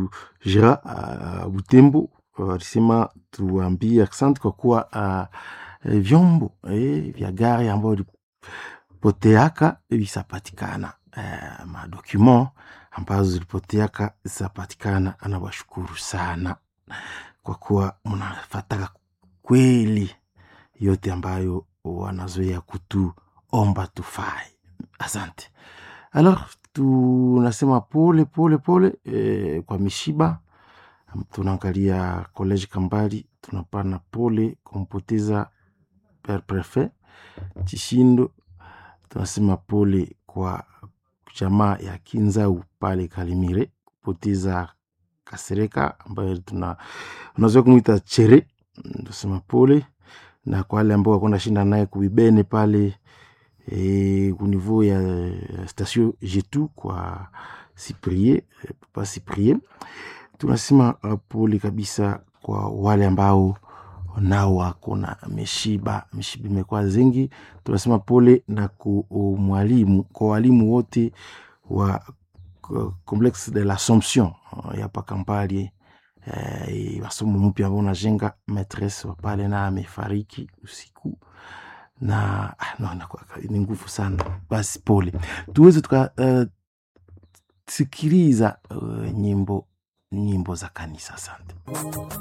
jira uh, Butembo walisema tuambie asante kwa kuwa uh, vyombo eh, vya gari ambayo ilipoteaka visapatikana eh, madocument ambazo zilipoteaka zitapatikana. Anawashukuru sana kwa kuwa mnafataka kweli yote ambayo wanazoea kutuomba tufai. Asante. Alors tunasema pole pole pole eh, kwa mishiba. Tunaangalia college Kambali, tunapana pole kumpoteza per prefet Chishindo. Tunasema pole kwa jamaa ya Kinzau pale Kalimire kupoteza Kasereka ambayo tuna unaweza kumwita Chere. Tunasema pole na kwa wale ambao wako nashinda naye kuibene pale e, kunivou ya station Jetu kwa Cyprien Papa Cyprien. Tunasema pole kabisa kwa wale ambao nao wako na mishiba, mishiba imekuwa zingi. Tunasema pole na ku mwalimu, kwa walimu wote wa Complexe de l'Assomption ya pa Kampali eh, masomo mpya ambao unajenga maîtresse wa pale na amefariki usiku na ah, no, ni nguvu sana. Basi pole, tuweze tukasikiliza uh, uh, nyimbo nyimbo za kanisa. Asante.